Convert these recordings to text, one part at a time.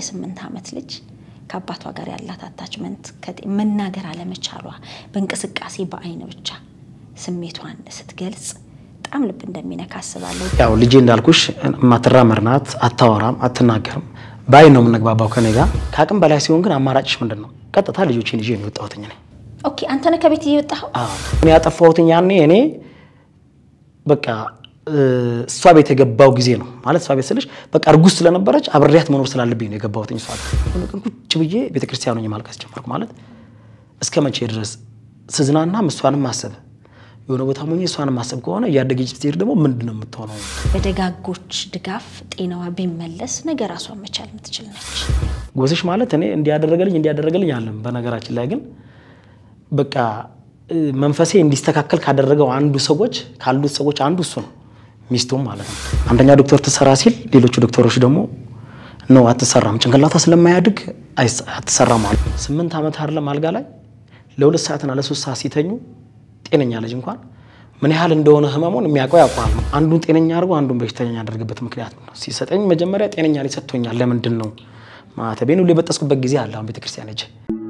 የስምንት ዓመት ልጅ ከአባቷ ጋር ያላት አታችመንት መናገር አለመቻሏ በእንቅስቃሴ በአይን ብቻ ስሜቷን ስትገልጽ በጣም ልብ እንደሚነካ አስባለሁ። ያው ልጄ እንዳልኩሽ የማትራመድ ናት፣ አታወራም፣ አትናገርም። በአይን ነው የምንግባባው ከኔ ጋር። ከአቅም በላይ ሲሆን ግን አማራጭሽ ምንድን ነው? ቀጥታ ልጆችን ይዤ ነው የወጣሁት እኔ። ኦኬ አንተ ነህ ከቤት እየወጣኸው? እኔ ያጠፋሁትኝ ያኔ እኔ በቃ እሷ ቤት የገባው ጊዜ ነው ማለት እሷ ቤት ስልሽ በቃ እርጉዝ ስለነበረች አብሬያት መኖር ስላለብኝ ነው የገባሁትኝ። እሷ ቤት ቀን ቁጭ ብዬ ቤተክርስቲያኑ ማልቀስ ጀመርኩ። ማለት እስከ መቼ ድረስ ስዝናናም እሷንም ማሰብ የሆነ ቦታ ሞኝ እሷንም ማሰብ ከሆነ እያደገች ስትሄድ ደግሞ ምንድን ነው የምትሆነው? በደጋጎች ድጋፍ ጤናዋ ቢመለስ ነገ ራሷን መቻል የምትችል ነች። ጎስሽ ማለት እኔ እንዲያደረገልኝ እንዲያደረገልኝ አለም። በነገራችን ላይ ግን በቃ መንፈሴ እንዲስተካከል ካደረገው አንዱ ሰዎች ካሉት ሰዎች አንዱ እሱ ነው፣ ሚስቱም ማለት ነው። አንደኛ ዶክተር ትሰራ ሲል ሌሎቹ ዶክተሮች ደግሞ ነው አትሰራም፣ ጭንቅላቷ ስለማያድግ አትሰራም አሉ። ስምንት ዓመት አይደለም አልጋ ላይ ለሁለት ሰዓትና ለሶስት ሰዓት ሲተኙ ጤነኛ ልጅ እንኳን ምን ያህል እንደሆነ ህመሙን የሚያውቀው ያውቀዋል። አንዱን ጤነኛ አድርጎ አንዱን በሽተኛ ያደርግበት ምክንያት ነው። ሲሰጠኝ መጀመሪያ ጤነኛ ልጅ ሰጥቶኛል። ለምንድን ነው ማተቤን ሁሉ የበጠስኩበት ጊዜ አለ። አሁን ቤተክርስቲያን ሄጄ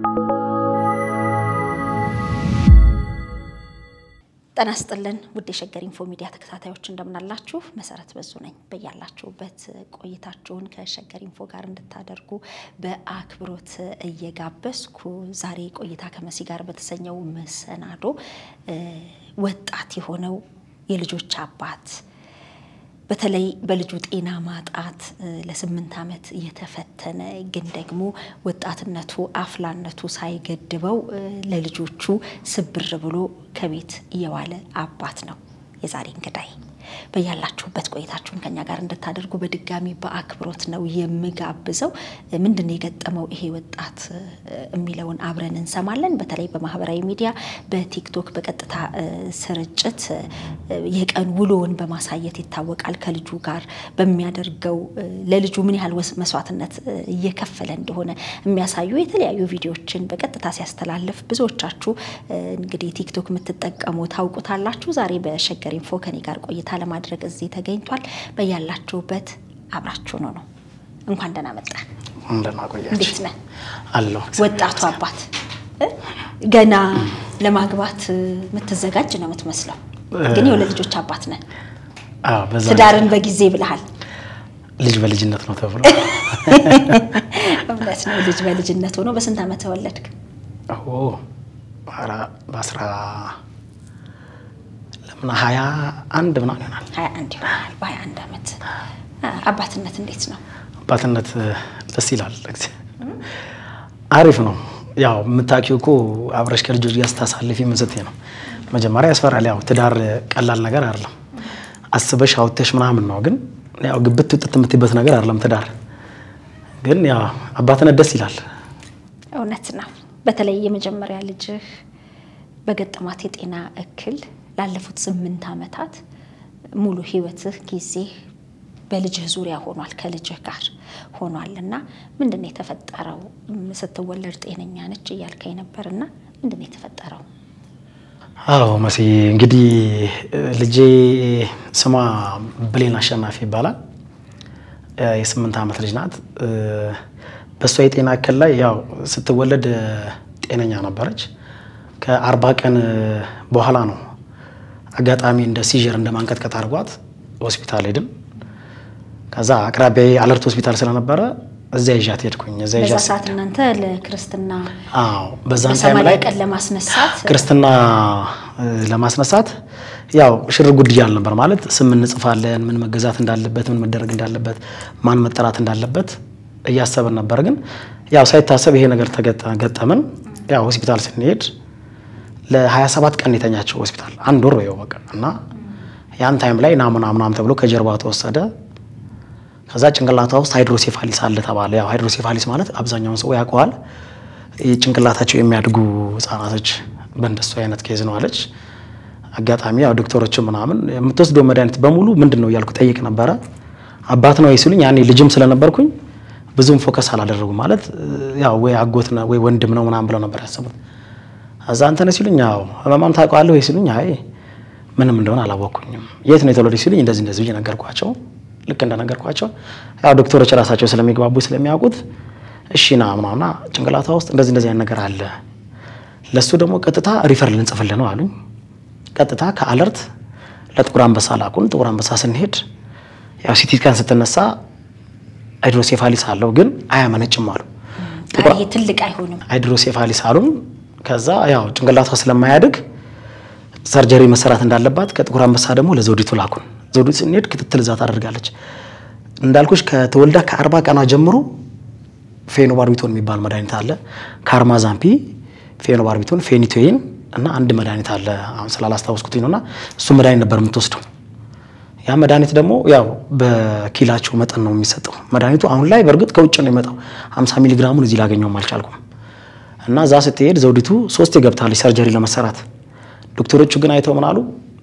ጤና ይስጥልን ውድ የሸገር ኢንፎ ሚዲያ ተከታታዮች እንደምናላችሁ። መሰረት በዙ ነኝ። በያላችሁበት ቆይታችሁን ከሸገር ኢንፎ ጋር እንድታደርጉ በአክብሮት እየጋበዝኩ ዛሬ ቆይታ ከመሲ ጋር በተሰኘው መሰናዶ ወጣት የሆነው የልጆች አባት በተለይ በልጁ ጤና ማጣት ለስምንት ዓመት እየተፈተነ ግን ደግሞ ወጣትነቱ አፍላነቱ ሳይገድበው ለልጆቹ ስብር ብሎ ከቤት እየዋለ አባት ነው የዛሬ እንግዳይ። በያላችሁበት ቆይታችሁን ከኛ ጋር እንድታደርጉ በድጋሚ በአክብሮት ነው የምጋብዘው። ምንድን ነው የገጠመው ይሄ ወጣት የሚለውን አብረን እንሰማለን። በተለይ በማህበራዊ ሚዲያ በቲክቶክ በቀጥታ ስርጭት የቀን ውሎውን በማሳየት ይታወቃል። ከልጁ ጋር በሚያደርገው ለልጁ ምን ያህል መስዋዕትነት እየከፈለ እንደሆነ የሚያሳዩ የተለያዩ ቪዲዮዎችን በቀጥታ ሲያስተላልፍ ብዙዎቻችሁ እንግዲህ ቲክቶክ የምትጠቀሙ ታውቁታላችሁ። ዛሬ በሸገር ኢንፎ ከኔ ጋር ቆይታ ለማድረግ እዚህ ተገኝቷል። በያላችሁበት አብራችሁ ነው ነው እንኳን ደህና መጣ። እንዴት ነህ? አለሁ። ወጣቱ አባት ገና ለማግባት የምትዘጋጅ ነው የምትመስለው፣ ግን የሁለት ልጆች አባት ነህ። ትዳርን በጊዜ ብለሃል። ልጅ በልጅነት ነው ተብሎ እውነት ነው። ልጅ በልጅነት ሆኖ በስንት ዓመት ተወለድክ? በአስራ ለምን ሀያ አንድ ምናምን ይሆናል። ሀያ አንድ ይሆናል። በሀያ አንድ ዓመት አባትነት እንዴት ነው? አባትነት ደስ ይላል። አሪፍ ነው። ያው የምታውቂው እኮ አብረሽ ከልጆች ጋር ስታሳልፊ ምን ስትይ ነው መጀመሪያ ያስፈራል። ያው ትዳር ቀላል ነገር አይደለም። አስበሽ አውጥተሽ ምናምን ነው። ግን ያው ግብት ውጥት የምትይበት ነገር አይደለም ትዳር። ግን ያው አባትነት ደስ ይላል። እውነት ነው። በተለይ የመጀመሪያ ልጅህ በገጠማት የጤና እክል ላለፉት ስምንት ዓመታት ሙሉ ህይወትህ ጊዜ በልጅህ ዙሪያ ሆኗል፣ ከልጅህ ጋር ሆኗል እና ምንድን ነው የተፈጠረው? ስትወለድ ጤነኛ ነች እያልከኝ ነበር እና ምንድን ነው የተፈጠረው? አዎ መሲ፣ እንግዲህ ልጄ ስሟ ብሌን አሸናፊ ይባላል። የስምንት ዓመት ልጅ ናት። በእሷ የጤና እክል ላይ ያው ስትወለድ ጤነኛ ነበረች። ከአርባ ቀን በኋላ ነው አጋጣሚ እንደ ሲዥር እንደ ማንቀጥቀጥ አድርጓት ሆስፒታል ሄድን። ከዛ አቅራቢያ አለርት ሆስፒታል ስለነበረ እዚያ ይዣት ሄድኩኝ። እዚያ በዛ ይዣት ሰዓት እናንተ ለክርስትና አዎ፣ በዛን ታይም በሰማንያ ላይ ቀን ለማስነሳት ክርስትና ለማስነሳት ያው ሽር ጉድ እያልን ነበር። ማለት ስም እንጽፋለን፣ ምን መገዛት እንዳለበት፣ ምን መደረግ እንዳለበት፣ ማን መጠራት እንዳለበት እያሰብን ነበር። ግን ያው ሳይታሰብ ይሄ ነገር ተገጠመን። ያው ሆስፒታል ስንሄድ ለ27 ቀን የተኛቸው ሆስፒታል አንድ ወር በይው በቃ እና ያን ታይም ላይ ናሙና ምናምን ተብሎ ከጀርባ ተወሰደ። ከዛ ጭንቅላቷ ውስጥ ሃይድሮሴፋሊስ አለ ተባለ። ያው ሃይድሮሴፋሊስ ማለት አብዛኛውን ሰው ያውቀዋል። ጭንቅላታቸው የሚያድጉ ህጻናቶች በእንደሱ አይነት ኬዝ ነው አለች። አጋጣሚ ያው ዶክተሮች ምናምን የምትወስደው መድኃኒት በሙሉ ምንድን ነው እያልኩ ጠይቅ ነበረ። አባት ነው ሲሉኝ ያኔ ልጅም ስለነበርኩኝ ብዙም ፎከስ አላደረጉም። ማለት ያው ወይ አጎት ነው ወይ ወንድም ነው ምናምን ብለው ነበር ያሰቡት። እዛ አንተ ነህ ሲሉኝ ያው ህመማም ታውቀዋለህ ወይ ሲሉኝ አይ ምንም እንደሆነ አላወቅኩኝም። የት ነው የተወለደች ሲሉኝ እንደዚህ እንደዚህ ብዬ ነገርኳቸው። ልክ እንደነገርኳቸው ያው ዶክተሮች ራሳቸው ስለሚግባቡ ስለሚያውቁት እሺ ና ምናምና ጭንቅላቷ ውስጥ እንደዚህ እንደዚህ አይነት ነገር አለ፣ ለእሱ ደግሞ ቀጥታ ሪፈር ልንጽፍልህ ነው አሉኝ። ቀጥታ ከአለርት ለጥቁር አንበሳ ላኩን። ጥቁር አንበሳ ስንሄድ ያው ሲቲ ስካን ስትነሳ ሃይድሮሴፋሊስ አለው ግን አያመነጭም አሉ። ይሄ ትልቅ አይሆንም። ሃይድሮሴፋሊስ አሉን። ከዛ ያው ጭንቅላቷ ስለማያድግ ሰርጀሪ መሰራት እንዳለባት ከጥቁር አንበሳ ደግሞ ለዘውዲቱ ላኩን። ዘውዲቱ ስንሄድ ክትትል እዛ ታደርጋለች። እንዳልኩሽ ከተወልዳ ከአርባ ቀኗ ጀምሮ ፌኖባርቢቶን የሚባል መድኃኒት አለ። ካርማዛምፒ፣ ፌኖባርቢቶን፣ ፌኒቶይን እና አንድ መድኃኒት አለ። አሁን ስላላስታወስኩትኝ ነውና እሱ መድኃኒት ነበር የምትወስደው። ያ መድኃኒት ደግሞ ያው በኪላቸው መጠን ነው የሚሰጠው መድኃኒቱ። አሁን ላይ በእርግጥ ከውጭ ነው የመጣው። 50 ሚሊ ግራሙን እዚህ ላገኘውም አልቻልኩም። እና እዛ ስትሄድ ዘውዲቱ ሶስቴ ገብታለች ሰርጀሪ ለመሰራት። ዶክተሮቹ ግን አይተው ምን አሉ?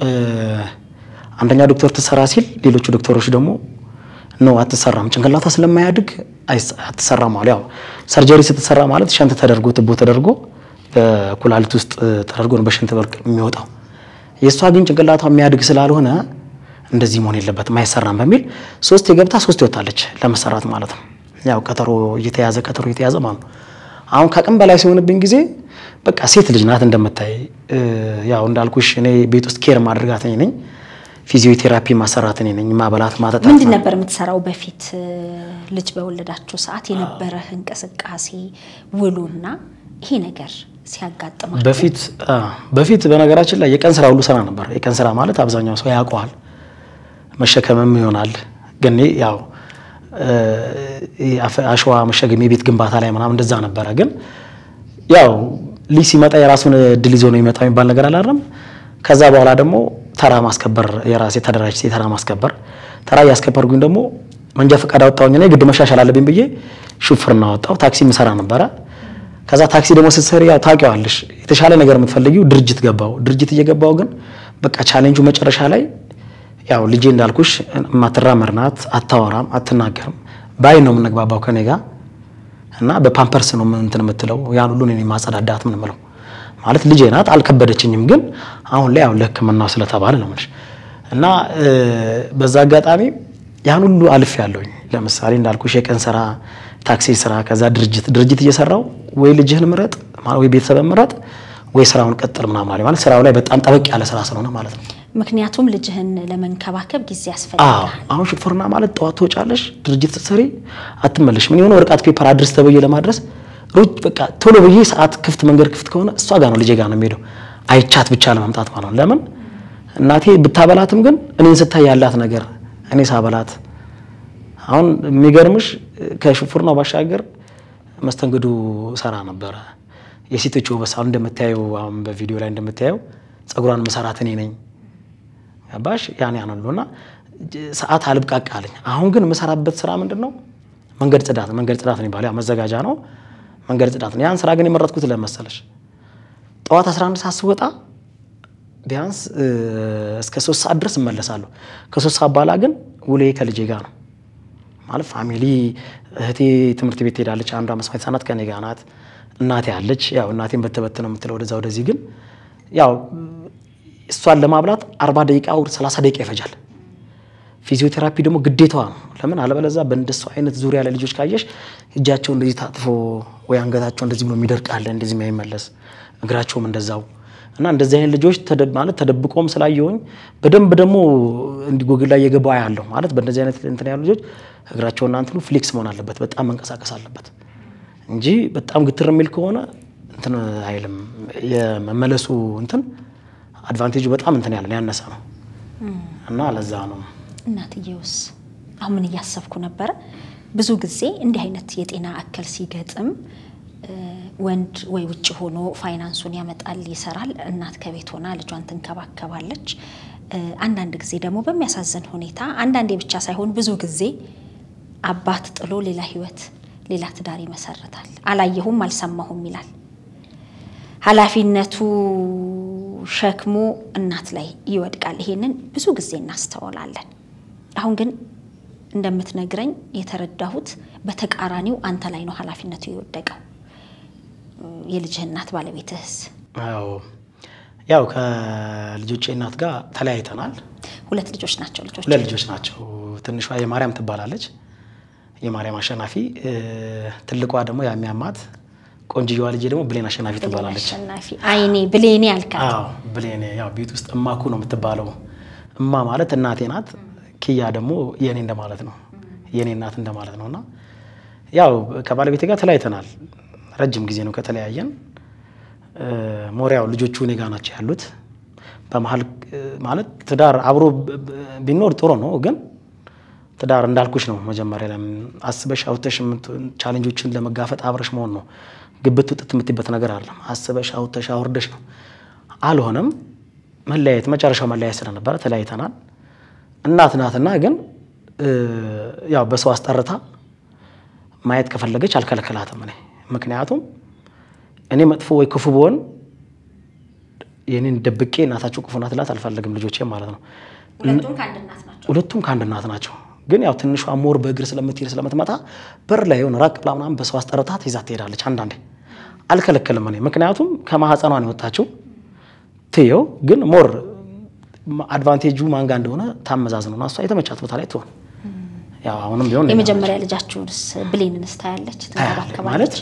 አንደኛ ዶክተር ትሰራ ሲል ሌሎቹ ዶክተሮች ደግሞ ነው አትሰራም፣ ጭንቅላቷ ስለማያድግ አትሰራም አሉ። ያው ሰርጀሪ ስትሰራ ማለት ሸንት ተደርጎ ትቦ ተደርጎ በኩላሊት ውስጥ ተደርጎ ነው በሽንት በርቅ የሚወጣው። የእሷ ግን ጭንቅላቷ የሚያድግ ስላልሆነ እንደዚህ መሆን የለበትም አይሰራም በሚል ሶስት የገብታ ሶስት ይወጣለች ለመሰራት ማለት ነው። ያው ቀጠሮ እየተያዘ ቀጠሮ እየተያዘ ማለት ነው። አሁን ከአቅም በላይ ሲሆንብኝ ጊዜ በቃ ሴት ልጅ ናት እንደምታይ። ያው እንዳልኩሽ እኔ ቤት ውስጥ ኬር ማድረጋት እኔ ነኝ። ፊዚዮቴራፒ ማሰራት እኔ ነኝ። ማበላት ማጠጣት። ምንድን ነበር የምትሰራው በፊት ልጅ በወለዳችሁ ሰዓት የነበረህ እንቅስቃሴ ውሎና ይሄ ነገር ሲያጋጥማችሁ? በፊት በፊት በነገራችን ላይ የቀን ስራ ሁሉ ስራ ነበር። የቀን ስራ ማለት አብዛኛው ሰው ያውቀዋል። መሸከምም ይሆናል። ግን ያው አሸዋ መሸከም የቤት ግንባታ ላይ ምናምን እንደዛ ነበረ። ግን ያው ልጅ ሲመጣ የራሱን እድል ይዞ ነው የሚመጣ የሚባል ነገር አላለም። ከዛ በኋላ ደግሞ ተራ ማስከበር የራሴ ተደራጅ ተራ ማስከበር ተራ እያስከበርኩኝ ደግሞ መንጃ ፈቃድ አወጣሁኝና የግድ መሻሻል አለብኝ ብዬ ሹፍርና ወጣሁ። ታክሲ ምሰራ ነበረ። ከዛ ታክሲ ደግሞ ስትሰሪ ያው ታውቂዋለሽ፣ የተሻለ ነገር የምትፈልጊው ድርጅት ገባው። ድርጅት እየገባው ግን በቃ ቻሌንጁ መጨረሻ ላይ ያው ልጄ እንዳልኩሽ የማትራመድ ናት፣ አታወራም፣ አትናገርም። ባይ ነው የምንግባባው ከኔ ጋር እና በፓምፐርስ ነው እንትን የምትለው ያን ሁሉ እኔ ማጸዳዳት ምን ምለው ማለት ልጄ ናት፣ አልከበደችኝም። ግን አሁን ላይ ያው ለሕክምናው ስለተባለ ነው የምልሽ እና በዛ አጋጣሚ ያን ሁሉ አልፍ ያለውኝ ለምሳሌ እንዳልኩሽ የቀን ስራ፣ ታክሲ ስራ፣ ከዛ ድርጅት ድርጅት እየሰራው ወይ ልጅህን ምረጥ ወይ ቤተሰብን ምረጥ ወይ ስራውን ቀጥል ምናምን አለ ማለት ስራው ላይ በጣም ጠበቅ ያለ ስራ ስለሆነ ማለት ነው። ምክንያቱም ልጅህን ለመንከባከብ ጊዜ አዎ ያስፈልጋል። አሁን ሹፍርና ማለት ጠዋት ትወጫለሽ፣ ድርጅት ስትሰሪ አትመለሽ። ምን የሆነ ወረቀት ፔፐር አድርስ ተብዬ ለማድረስ ሩጭ በቃ ቶሎ ብዬ ሰዓት ክፍት መንገድ ክፍት ከሆነ እሷ ጋር ነው ልጄ ጋር ነው የሚሄደው አይቻት ብቻ ለማምጣት ማለት ነው። ለምን እናቴ ብታበላትም ግን እኔን ስታይ ያላት ነገር እኔ ሳበላት አሁን የሚገርምሽ ከሹፍርናው ባሻገር መስተንግዶ ሰራ ነበረ። የሴቶች ውበት ሳሎን እንደምታየው አሁን በቪዲዮ ላይ እንደምታየው ጸጉሯን መሰራት እኔ ነኝ። ገባሽ? ያን ያን ሁሉና ሰዓት አልብቃቃ አለኝ። አሁን ግን የምሰራበት ስራ ምንድን ነው? መንገድ ጽዳት። መንገድ ጽዳት ነው የሚባለው፣ ያው መዘጋጃ ነው። መንገድ ጽዳት ነው። ያን ስራ ግን የመረጥኩት ለመሰለሽ ጠዋት 11 ሰዓት ስወጣ ቢያንስ እስከ ሶስት ሰዓት ድረስ እመለሳለሁ። ከሶስት ሰዓት በኋላ ግን ውሌ ከልጄ ጋር ነው ማለት ፋሚሊ እህቴ ትምህርት ቤት ትሄዳለች። አንዷ መስማት የተሳናት ከኔ ጋር ናት። እናቴ አለች። ያው እናቴን በተበት ነው የምትለው ወደዛ ወደዚህ። ግን ያው እሷን ለማብላት አርባ ደቂቃ ወር ሰላሳ ደቂቃ ይፈጃል። ፊዚዮቴራፒ ደግሞ ግዴታዋ ነው። ለምን አለበለዛ በእንደሱ አይነት ዙሪያ ላይ ልጆች ካየሽ እጃቸው እንደዚህ ታጥፎ ወይ አንገታቸው እንደዚህ ብሎ የሚደርቅ አለ፣ እንደዚህ የማይመለስ እግራቸውም እንደዛው እና እንደዚህ አይነት ልጆች ተደ- ማለት ተደብቆም ስላየሁኝ በደንብ ደግሞ እንዲህ ጎግል ላይ የገባ ያለው ማለት በእንደዚህ አይነት እንትን ያሉ ልጆች እግራቸውና እንትኑ ፍሌክስ መሆን አለበት፣ በጣም መንቀሳቀስ አለበት እንጂ በጣም ግትር የሚል ከሆነ እንትን አይልም። የመመለሱ እንትን አድቫንቴጁ በጣም እንትን ያለ ያነሰ ነው እና ለዛ ነው እናትየውስ አሁን ምን እያሰብኩ ነበረ? ብዙ ጊዜ እንዲህ አይነት የጤና እክል ሲገጥም እ ወንድ ወይ ውጭ ሆኖ ፋይናንሱን ያመጣል፣ ይሰራል፣ እናት ከቤት ሆና ልጇን ትንከባከባለች። እ አንዳንድ ጊዜ ደግሞ በሚያሳዝን ሁኔታ አንዳንዴ ብቻ ሳይሆን ብዙ ጊዜ አባት ጥሎ ሌላ ህይወት፣ ሌላ ትዳር ይመሰርታል። አላየሁም አልሰማሁም ይላል። ኃላፊነቱ ሸክሙ እናት ላይ ይወድቃል። ይሄንን ብዙ ጊዜ እናስተውላለን። አሁን ግን እንደምትነግረኝ የተረዳሁት በተቃራኒው አንተ ላይ ነው ኃላፊነቱ የወደቀው። የልጅህ እናት ባለቤትህስ? አዎ ያው ከልጆቼ እናት ጋር ተለያይተናል። ሁለት ልጆች ናቸው ልጆች ሁለት ልጆች ናቸው። ትንሿ የማርያም ትባላለች፣ የማርያም አሸናፊ። ትልቋ ደግሞ የሚያማት ቆንጅየዋ ልጄ ደግሞ ብሌን አሸናፊ ትባላለች። አሸናፊ አይኔ ብሌኔ አልካት። አዎ ብሌን ያው ቤት ውስጥ እማኩ ነው የምትባለው። እማ ማለት እናቴ ናት። ኪያ ደግሞ የኔ እንደማለት ነው፣ የኔ እናት እንደማለት ነው። እና ያው ከባለቤቴ ጋር ተለያይተናል። ረጅም ጊዜ ነው ከተለያየን። ሞሪያው ልጆቹ እኔ ጋ ናቸው ያሉት። በመሀል ማለት ትዳር አብሮ ቢኖር ጥሩ ነው፣ ግን ትዳር እንዳልኩሽ ነው። መጀመሪያ ላይ አስበሽ አውጥተሽ ቻሌንጆችን ለመጋፈጥ አብረሽ መሆን ነው። ግብት ውጥት የምትይበት ነገር አለ። አስበሽ አውጥተሽ አውርደሽ ነው። አልሆነም። መለያየት መጨረሻው መለያየት ስለነበረ ተለያይተናል። እናት ናትና ግን ያው በሰው አስጠርታ ማየት ከፈለገች አልከለከላትም እኔ ምክንያቱም እኔ መጥፎ ወይ ክፉ ብሆን የኔን ደብቄ እናታቸው ክፉ ናት ላት አልፈልግም። ልጆቼ ማለት ነው። ሁለቱም ከአንድ እናት ናቸው። ሁለቱም ከአንድ እናት ናቸው። ግን ያው ትንሿ ሞር በእግር ስለምትሄድ ስለምትመጣ በር ላይ የሆነ ራቅ ብላ ምናምን በሰው አስጠርታ ይዛ ትሄዳለች። አንዳንዴ አልከለከልም እኔ ምክንያቱም ከማህፀኗ ነው የወጣችው። ትየው ግን ሞር አድቫንቴጁ ማንጋ እንደሆነ ታመዛዝነው እና እሷ የተመቻት ቦታ ላይ ትሆን። ያው አሁንም ቢሆን የመጀመሪያ ልጃችሁንስ ብሌንንስ ታያለች ትንከባከባለች? ማለት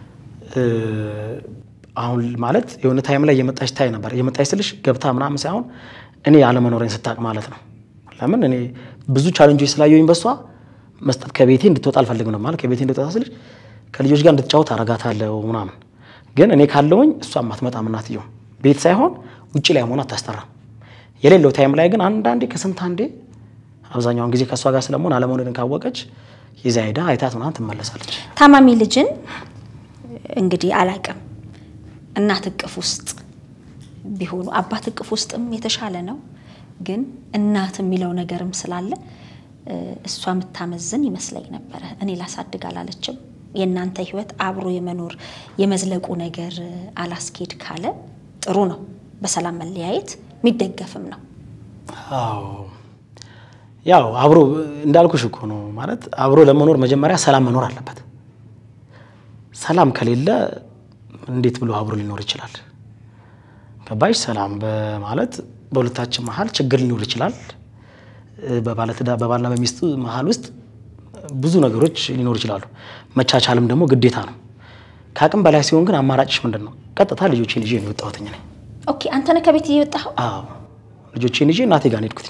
አሁን ማለት የሆነ ታይም ላይ የመጣች ታይ ነበር። የመጣች ስልሽ ገብታ ምናምን ሳይሆን እኔ አለመኖሬን ስታቅ ማለት ነው። ለምን እኔ ብዙ ቻለንጆች ስላየሁኝ በሷ መስጠት ከቤቴ እንድትወጣ አልፈልግም ነው ማለት ከቤቴ እንድትወጣ ስልሽ ከልጆች ጋር እንድትጫወት አረጋታለሁ ምናምን። ግን እኔ ካለውኝ እሷ አትመጣም። እናትየው ቤት ሳይሆን ውጭ ላይ መሆን አታስጠራም። የሌለው ታይም ላይ ግን አንዳንዴ ከስንት አንዴ አብዛኛውን ጊዜ ከእሷ ጋር ስለመሆን አለመሆንን ካወቀች ይዛ ሄዳ አይታት ምናምን ትመለሳለች። ታማሚ ልጅን እንግዲህ አላቅም እናት እቅፍ ውስጥ ቢሆኑ አባት እቅፍ ውስጥም የተሻለ ነው። ግን እናት የሚለው ነገርም ስላለ እሷ የምታመዝን ይመስለኝ ነበረ። እኔ ላሳድግ አላለችም። የእናንተ ሕይወት አብሮ የመኖር የመዝለቁ ነገር አላስኬድ ካለ ጥሩ ነው። በሰላም መለያየት የሚደገፍም ነው። አዎ ያው አብሮ እንዳልኩሽ እኮ ነው ማለት አብሮ ለመኖር መጀመሪያ ሰላም መኖር አለበት። ሰላም ከሌለ እንዴት ብሎ አብሮ ሊኖር ይችላል? ገባሽ? ሰላም በማለት በሁለታችን መሀል ችግር ሊኖር ይችላል። በባለትዳር በባልና በሚስቱ መሀል ውስጥ ብዙ ነገሮች ሊኖሩ ይችላሉ። መቻቻልም ደግሞ ግዴታ ነው። ከአቅም በላይ ሲሆን ግን አማራጭሽ ምንድን ነው? ቀጥታ ልጆቼን ይዤ ነው የወጣሁት እኔ። ኦኬ፣ አንተ ነህ ከቤት እየወጣኸው? አዎ ልጆቼን ይዤ እናቴ ጋር ነው የሄድኩት።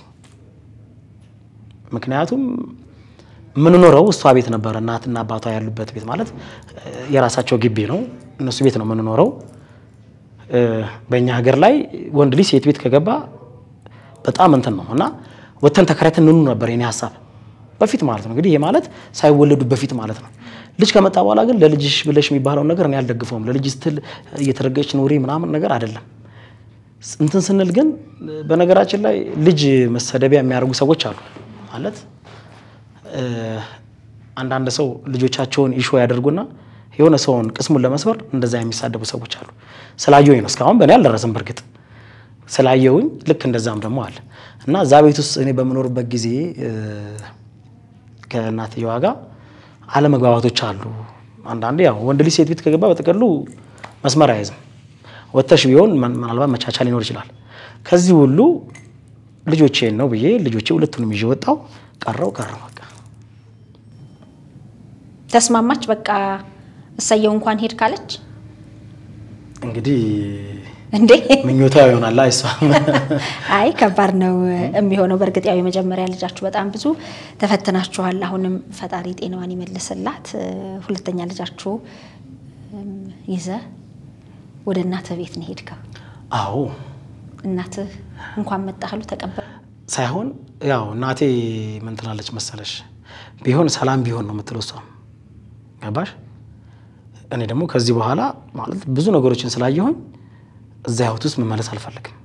ምክንያቱም የምንኖረው እሷ ቤት ነበረ። እናትና አባቷ ያሉበት ቤት ማለት የራሳቸው ግቢ ነው። እነሱ ቤት ነው የምንኖረው። በእኛ ሀገር ላይ ወንድ ልጅ ሴት ቤት ከገባ በጣም እንትን ነው እና ወተን ተከራይተን እንኑ ነበር የኔ ሀሳብ በፊት ማለት ነው። እንግዲህ ይሄ ማለት ሳይወለዱ በፊት ማለት ነው። ልጅ ከመጣ በኋላ ግን ለልጅሽ ብለሽ የሚባለውን ነገር እኔ አልደግፈውም። ለልጅ ስትል እየተረገች ኑሪ ምናምን ነገር አይደለም። እንትን ስንል ግን በነገራችን ላይ ልጅ መሰደቢያ የሚያደርጉ ሰዎች አሉ ማለት አንዳንድ ሰው ልጆቻቸውን ኢሾ ያደርጉና የሆነ ሰውን ቅስሙን ለመስበር እንደዛ የሚሳደቡ ሰዎች አሉ። ስላየሁኝ ነው። እስካሁን በእኔ አልደረስም። በእርግጥ ስላየሁኝ ልክ እንደዛም ደግሞ አለ እና እዛ ቤት ውስጥ እኔ በምኖርበት ጊዜ ከእናትየዋ ጋር አለመግባባቶች አሉ። አንዳንዴ ያው ወንድ ልጅ ሴት ቤት ከገባ በጥቅሉ መስመር አይዝም። ወተሽ ቢሆን ምናልባት መቻቻል ሊኖር ይችላል። ከዚህ ሁሉ ልጆቼን ነው ብዬ ልጆቼ ሁለቱንም ይዤ ወጣው። ቀረው ቀረው በቃ ተስማማች። በቃ እሰየው እንኳን ሄድ ካለች እንግዲህ እንዴ ምኞቷ ይሆናል። አይሷ አይ ከባድ ነው የሚሆነው። በእርግጥ ያው የመጀመሪያ ልጃችሁ በጣም ብዙ ተፈትናችኋል። አሁንም ፈጣሪ ጤናዋን ይመልስላት። ሁለተኛ ልጃችሁ ይዘህ ወደ እናትህ ቤት ነው ሄድከው? አዎ እናትህ እንኳን መጣህሉ ተቀበል ሳይሆን ያው እናቴ ምን ትላለች መሰለሽ፣ ቢሆን ሰላም ቢሆን ነው የምትለው እሷ። ገባሽ? እኔ ደግሞ ከዚህ በኋላ ማለት ብዙ ነገሮችን ስላየሁኝ እዛ ህይወት ውስጥ መመለስ አልፈልግም።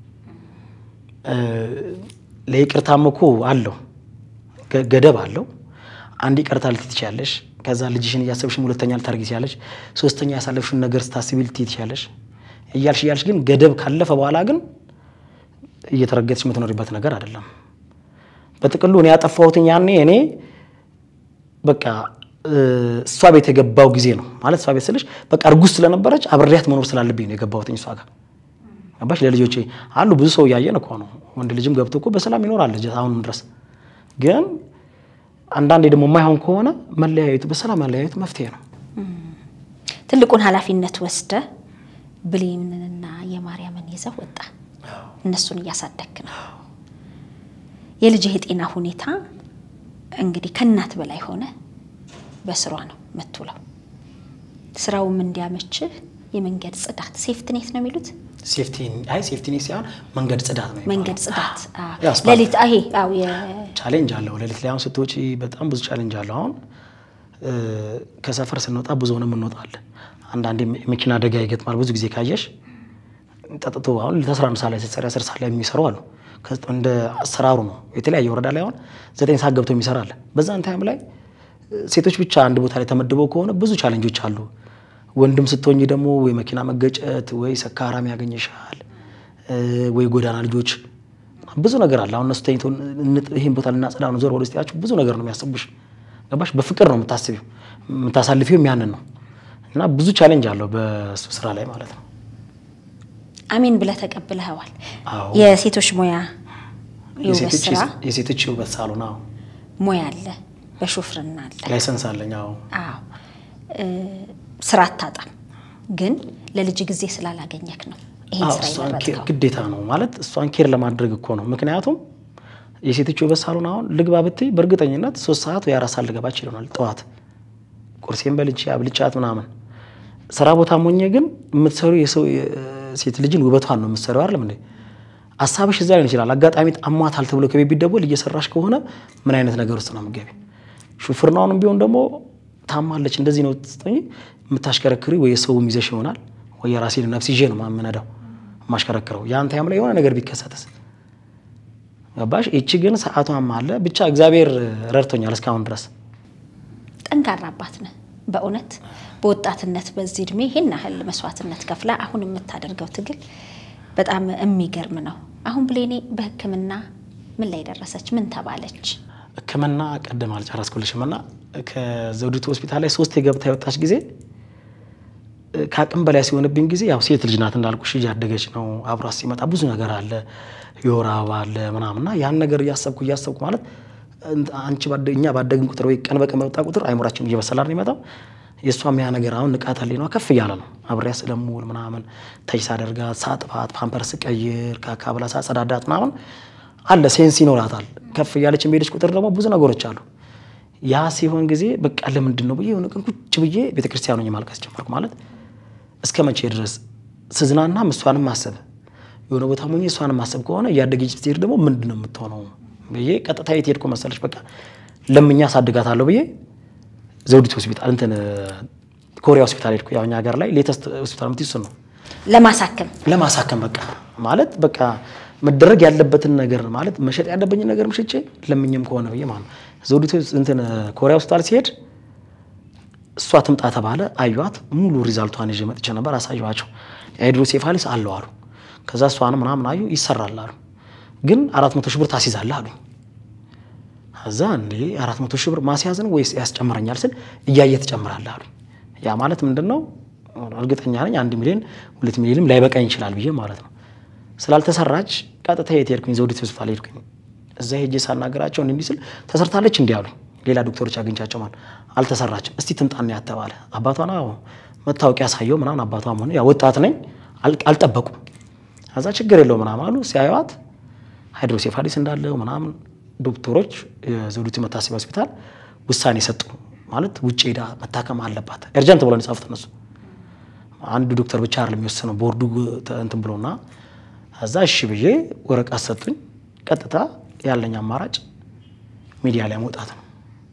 ለይቅርታም እኮ አለው ገደብ አለው። አንድ ይቅርታ ልትይ ትችያለሽ። ከዛ ልጅሽን እያሰብሽም ሁለተኛ ልታደርጊ ትችያለሽ። ሶስተኛ ያሳለፍሽውን ነገር ስታስቢ ልትይ ትችያለሽ። እያልሽ እያልሽ ግን ገደብ ካለፈ በኋላ ግን እየተረገጥሽ የምትኖሪበት ነገር አይደለም። በጥቅሉ እኔ ያጠፋሁትኝ ያኔ እኔ በቃ እሷ ቤት የገባው ጊዜ ነው ማለት እሷ ቤት ስልሽ በቃ እርጉዝ ስለነበረች አብሬያት መኖር ስላለብኝ ነው የገባሁትኝ እሷ ጋር ገባሽ? ለልጆቼ አሉ ብዙ ሰው እያየን እኮ ነው። ወንድ ልጅም ገብቶ እኮ በሰላም ይኖራል ልጅ አሁንም ድረስ ግን አንዳንዴ ደግሞ የማይሆን ከሆነ መለያየቱ በሰላም መለያየቱ መፍትሄ ነው። ትልቁን ኃላፊነት ወስደ ብሌንንና የማርያምን ይዘው ወጣ። እነሱን እያሳደግክ ነው። የልጅህ የጤና ሁኔታ እንግዲህ ከእናት በላይ ሆነ በስሯ ነው የምትውለው። ስራውም እንዲያመችህ የመንገድ ጽዳት ሴፍትኔት ነው የሚሉት ሴፍቲ አይ ሴፍቲ ኔት ሳይሆን መንገድ ጽዳት ነው። መንገድ ጽዳት ያ አስፋልት ሌሊት አሄ አው ቻሌንጅ አለው። ሌሊት ላይ አሁን ስትወጪ በጣም ብዙ ቻሌንጅ አለው። አሁን እ ከሰፈር ስንወጣ ብዙ ሆነም እንወጣለን። አንዳንዴ መኪና አደጋ ይገጥማል። ብዙ ጊዜ ካየሽ ጠጥቶ አሁን ለአስራ አንድ ሰዓት ላይ ስትሰሪ አስር ሰዓት ላይ የሚሰሩ አሉ። ከዚ- እንደ አሰራሩ ነው። የተለያየ ወረዳ ላይ አሁን ዘጠኝ ሰዓት ገብቶ የሚሰራ አለ። በዛን ታይም ላይ እ ሴቶች ብቻ አንድ ቦታ ላይ ተመድበው ከሆነ ብዙ ቻሌንጆች አሉ። ወንድም ስትሆኝ ደግሞ ወይ መኪና መገጨት ወይ ሰካራም ያገኘሻል እ ወይ ጎዳና ልጆች ብዙ ነገር አለ። አሁን እነሱ ተኝተው እንጥ- ይህን ቦታ ልናጸዳ ነው ዞር ወደ ውስጥ ያችሁ ብዙ ነገር ነው የሚያስቡሽ። ገባሽ? በፍቅር ነው የምታስቢው የምታሳልፊው ያንን ነው እና ብዙ ቻሌንጅ አለው በሱ ስራ ላይ ማለት ነው። አሜን ብለህ ተቀብለኸዋል። አዎ። የሴቶች ሙያ የውበት የሴቶች ስራ የሴቶች የውበት ሳሎን አዎ፣ ሙያ አለ፣ በሹፍርና አለ። ላይሰንስ አለኝ። አዎ አዎ እ ስራ አታጣም፣ ግን ለልጅ ጊዜ ስላላገኘክ ነው ይሄን አዎ፣ ስራ እሷን ኬር የመረጥከው። ግዴታ ነው ማለት እሷን ኬር ለማድረግ እኮ ነው። ምክንያቱም የሴቶች የውበት ሳሎን አሁን ልግባ ብትይ በእርግጠኝነት ሶስት ሰዓት ወይ አራት ሰዓት ልገባ ይችላል። ጠዋት ቁርሴን በልቼ አብልቻት ምናምን ስራ ቦታ ሞኜ ግን የምትሰሩ የሰው ሴት ልጅን ውበቷን ነው የምትሰሪው አይደለም እንዴ? ሀሳብሽ እዛ ሊሆን ይችላል። አጋጣሚ አሟታል ተብሎ ከቤት ቢደወል እየሰራሽ ከሆነ ምን አይነት ነገር ውስጥ ነው የምትገቢ? ሹፍርናውንም ቢሆን ደግሞ ታማለች እንደዚህ ነው ስትሆኚ የምታሽከረክሪ ወይ የሰውም ይዘሽ ይሆናል ወይ የራሴን ነፍስ ይዤ ነው የምነዳው የማሽከረክረው። ያን ታይም ላይ የሆነ ነገር ቢከሰትስ ገባሽ? ይቺ ግን ሰዓቷም አለ ብቻ እግዚአብሔር ረድቶኛል እስካሁን ድረስ። ጠንካራ አባት ነህ በእውነት በወጣትነት በዚህ እድሜ ይህን ያህል መስዋዕትነት ከፍላ አሁን የምታደርገው ትግል በጣም የሚገርም ነው። አሁን ብሌኔ በሕክምና ምን ላይ ደረሰች? ምን ተባለች? ሕክምና ቀደም አልጨረስኩልሽም እና ከዘውዲቱ ሆስፒታል ላይ ሶስት የገብታ የወጣች ጊዜ እ፣ ከአቅም በላይ ሲሆንብኝ ጊዜ ያው ሴት ልጅ ናት እንዳልኩሽ እያደገች ነው። አብሯት ሲመጣ ብዙ ነገር አለ፣ የወር አበባ አለ ምናምንና ያን ነገር እያሰብኩ እያሰብኩ ማለት እንት- አንቺ ባደ- እኛ ባደግን ቁጥር ወይ ቀን በቀን በመጣ ቁጥር አይምራችን እየበሰላ ነው የሚመጣው። የእሷም ያ ነገር አሁን ንቃተ ህሊናዋ ከፍ እያለ ነው። አብሬያ ስለምውል ምናምን ተች ሳደርጋት፣ ሳጥፋት፣ ፓምፐርስ ቀይር፣ ካካ ብላ ሳጸዳዳት ምናምን አለ ሴንስ ይኖራታል። ከፍ እያለች የሚሄደች ቁጥር ደግሞ ብዙ ነገሮች አሉ። ያ ሲሆን ጊዜ በቃ ለምንድን ነው ብዬ የሆነ ቀን ቁጭ ብዬ ቤተክርስቲያኑ ማልቀስ ጀመርኩ። ማለት እስከ መቼ ድረስ ስዝናና እሷንም ማሰብ የሆነ ቦታ ሞኜ እሷንም ማሰብ ከሆነ እያደገች ስትሄድ ደግሞ ምንድን ነው የምትሆነው ብዬ ቀጥታ የት ሄድኩ መሰለች? በቃ ለምኛ አሳድጋታለሁ ብዬ ዘውዲቱ ሆስፒታል እንትን ኮሪያ ሆስፒታል ሄድኩ። ያው እኛ ሀገር ላይ ሌተስት ሆስፒታል የምትይው እሱን ነው ለማሳከም ለማሳከም በቃ ማለት በቃ መደረግ ያለበትን ነገር ማለት መሸጥ ያለብኝን ነገር ምሽጬ ለምኝም ከሆነ ብዬ ማለት ነው። ዘውዲቱ እንትን ኮሪያ ሆስፒታል ሲሄድ እሷ ትምጣ ተባለ። አዩዋት። ሙሉ ሪዛልቷን ይዤ መጥቼ ነበር። አሳየኋቸው። የሃይድሮሴፋሊስ አለው አሉ። ከዛ እሷን ምናምን አዩ። ይሰራል አሉ። ግን አራት መቶ ሺህ ብር ታስይዛለህ አሉኝ። ከዛ እንዴ አራት መቶ ሺህ ብር ማስያዝን ወይስ ያስጨምረኛል ስል እያየ ትጨምራለህ አሉኝ። ያ ማለት ምንድን ነው? እርግጠኛ ነኝ አንድ ሚሊዮን ሁለት ሚሊዮንም ላይበቃኝ ይችላል ብዬ ማለት ነው። ስላልተሰራች ቀጥታ የት ሄድኩኝ? ዘውዲቱ ሆስፒታል ሄድኩኝ። እዛ ሄጄ ሳናገራቸው እንዲህ እንዲህ ስል ተሰርታለች እንዲህ አሉኝ። ሌላ ዶክተሮች አግኝቻቸው ማለት አልተሰራችም። እስቲ ትምጣና ያተባለ አባቷን አዎ መታወቂያ ያሳየው ምናምን አባቷም ሆነ ያ ወጣት ነኝ አል- አልጠበቁም። ከዛ ችግር የለው ምናምን አሉ። ሲያዩዋት ሃይድሮሴፋሊስ እንዳለው ምናምን ዶክተሮች የዘውዲቱ መታሰቢያ ሆስፒታል ውሳኔ ሰጡ። ማለት ውጭ ሄዳ መታከም አለባት ኤርጀንት ብሎ የጻፉት እነሱ አንድ ዶክተር ብቻ አይደለም የሚወስነው ቦርዱ ተ- እንትን ብሎና እዛ እሺ ብዬ ወረቀት ሰጡኝ። ቀጥታ ያለኝ አማራጭ ሚዲያ ላይ መውጣት ነው።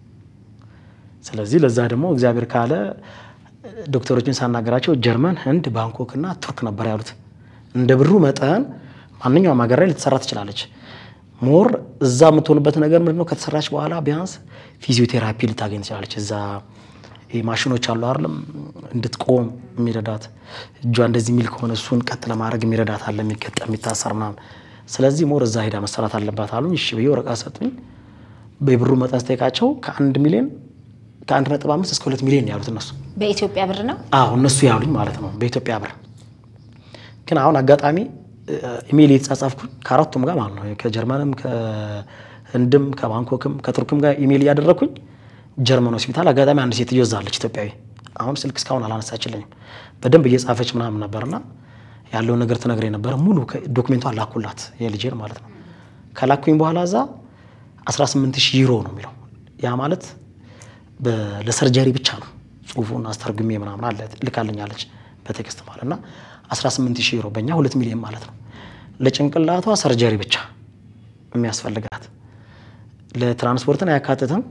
ስለዚህ ለዛ ደግሞ እግዚአብሔር ካለ ዶክተሮችን ሳናገራቸው ጀርመን፣ ህንድ፣ ባንኮክ እና ቱርክ ነበር ያሉት። እንደ ብሩ መጠን ማንኛውም ሀገር ላይ ልትሰራ ትችላለች። ሞር እዛ የምትሆንበት ነገር ምንድን ነው? ከተሰራች በኋላ ቢያንስ ፊዚዮቴራፒ ልታገኝ ትችላለች። እዛ ይሄ ማሽኖች አሉ አይደለም፣ እንድትቆም የሚረዳት እጇ እንደዚህ የሚል ከሆነ እሱን ቀጥ ለማድረግ የሚረዳት አለ፣ የሚገጠም የሚታሰር ምናምን። ስለዚህ ሞር እዛ ሄዳ መሰራት አለባት አሉኝ። እሺ ብዬ ወረቀት ሰጡኝ። በብሩ መጠን ስጠይቃቸው ከአንድ ሚሊዮን ከአንድ ነጥብ አምስት እስከ ሁለት ሚሊዮን ያሉት እነሱ በኢትዮጵያ ብር ነው። አዎ እነሱ ያሉኝ ማለት ነው በኢትዮጵያ ብር። ግን አሁን አጋጣሚ እ፣ ኢሜይል የተጻጻፍኩኝ ከአራቱም ጋር ማለት ነው ከጀርመንም ከህንድም ከባንኮክም ከቱርክም ጋር ኢሜይል እያደረግኩኝ ጀርመን ሆስፒታል አጋጣሚ አንድ ሴትዮ እዛ አለች ኢትዮጵያዊ። አሁን ስልክ እስካሁን አላነሳችልኝም። በደንብ እየጻፈች ምናምን ነበርና ያለውን ነገር ትነግረኝ ነበረ። ሙሉ ዶክሜንቷን ላኩላት የልጄን ማለት ነው። ከላኩኝ በኋላ እዛ 18 ሺህ ዩሮ ነው የሚለው ያ ማለት ለሰርጀሪ ብቻ ነው። ጽሁፉን አስተርጉሜ ምናምን አለ ልካልኛለች በቴክስት ማለት እና 18 ሺህ ዩሮ በእኛ ሁለት ሚሊዮን ማለት ነው። ለጭንቅላቷ ሰርጀሪ ብቻ የሚያስፈልጋት ለትራንስፖርትን አያካትትም፣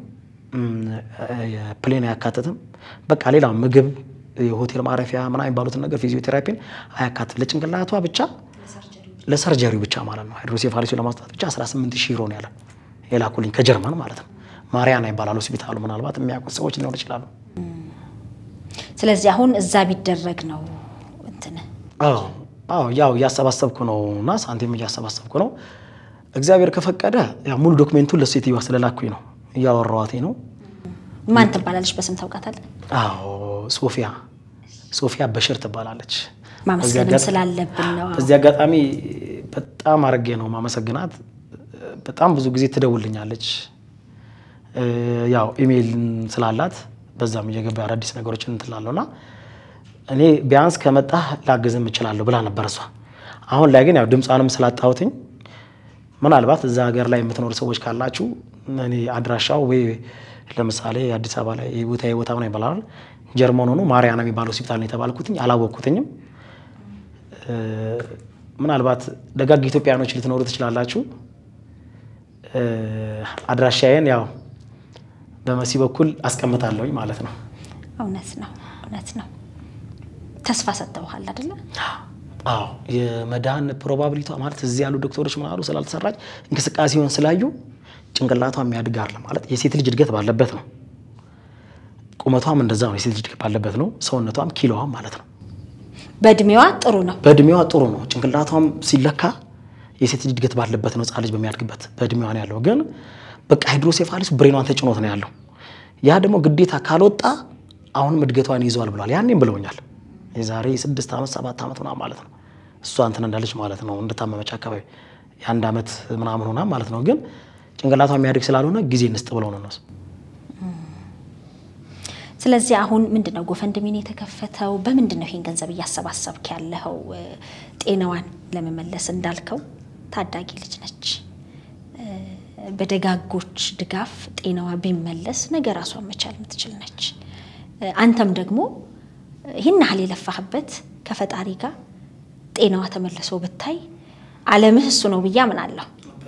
ፕሌን አያካትትም። በቃ ሌላ ምግብ፣ የሆቴል ማረፊያ ምናምን የሚባሉትን ነገር ፊዚዮቴራፒን አያካትትም። ለጭንቅላቷ ብቻ ለሰርጀሪው ብቻ ማለት ነው። ሃይድሮሴፋሊሱ ለማውጣት ብቻ 18 ሺህ ዩሮ ነው ያለ የላኩልኝ ከጀርመን ማለት ነው። ማሪያና ይባላል ሆስፒታሉ። ምናልባት የሚያውቁት ሰዎች ሊኖር ይችላሉ። ስለዚህ አሁን እዛ ቢደረግ ነው እንትን አዎ ያው እያሰባሰብኩ ነው እና ሳንቲም እያሰባሰብኩ ነው። እግዚአብሔር ከፈቀደ ያው ሙሉ ዶክሜንቱን ለሴትዮዋ ስለላኩኝ ነው እያወራኋት ነው። ማን ትባላለች? በስም ታውቃታለህ? አዎ ሶፊያ ሶፊያ በሽር ትባላለች። ማመስገንም ስላለብን ነው። በዚህ አጋጣሚ በጣም አድርጌ ነው ማመሰግናት። በጣም ብዙ ጊዜ ትደውልኛለች። ያው ኢሜይል ስላላት በዛም እየገባ አዳዲስ ነገሮችን እንትላለሁ እና እኔ ቢያንስ ከመጣህ ላግዝም እችላለሁ ብላ ነበር እሷ። አሁን ላይ ግን ያው ድምጿንም ስላጣሁትኝ ምናልባት እዛ ሀገር ላይ የምትኖሩ ሰዎች ካላችሁ እኔ አድራሻው ወይ ለምሳሌ አዲስ አበባ ላይ ቦታ ቦታ ነው ይባላል ጀርመን ሆኖ ማርያና የሚባል ሆስፒታል ነው የተባልኩትኝ አላወቅኩትኝም። ምናልባት ደጋግ ኢትዮጵያኖች ልትኖሩ ትችላላችሁ። አድራሻዬን ያው በመሲ በኩል አስቀምጣለሁኝ ማለት ነው። እውነት ነው፣ እውነት ነው። ተስፋ ሰጥተውሃል አይደለ? አዎ የመዳን ፕሮባብሊቷ ማለት እዚህ ያሉ ዶክተሮች ምን አሉ ስላልተሰራች እንቅስቃሴውን ስላዩ ጭንቅላቷ የሚያድግ አለ ማለት የሴት ልጅ እድገት ባለበት ነው። ቁመቷም እንደዛ ነው፣ የሴት ልጅ እድገት ባለበት ነው። ሰውነቷም ኪሎዋም ማለት ነው። በእድሜዋ ጥሩ ነው። በእድሜዋ ጥሩ ነው። ጭንቅላቷም ሲለካ የሴት ልጅ እድገት ባለበት ነው። ሕፃን ልጅ በሚያድግበት በእድሜዋ ነው ያለው። ግን በቃ ሃይድሮሴፋሊስ ብሬኗን ተጭኖት ነው ያለው። ያ ደግሞ ግዴታ ካልወጣ አሁንም እድገቷን ይዘዋል ብለዋል። ያኔም ብለውኛል። የዛሬ ስድስት ዓመት ሰባት ዓመት ምናምን ማለት ነው እሷ እንትን እንዳለች ማለት ነው እንደታመመች አካባቢ የአንድ ዓመት ምናምን ሆና ማለት ነው። ግን ጭንቅላቷ የሚያድግ ስላልሆነ ጊዜ እንስጥ ብለው ነው እነሱ። ስለዚህ አሁን ምንድን ነው ጎፈንድሚን የተከፈተው? በምንድን ነው ይሄን ገንዘብ እያሰባሰብክ ያለኸው? ጤናዋን ለመመለስ እንዳልከው ታዳጊ ልጅ ነች። በደጋጎች ድጋፍ ጤናዋ ቢመለስ ነገ ራሷን መቻል የምትችል ነች። አንተም ደግሞ ይህን ያህል የለፋህበት ከፈጣሪ ጋር ጤናዋ ተመልሶ ብታይ ዓለምህ እሱ ነው ብዬ አምናለሁ።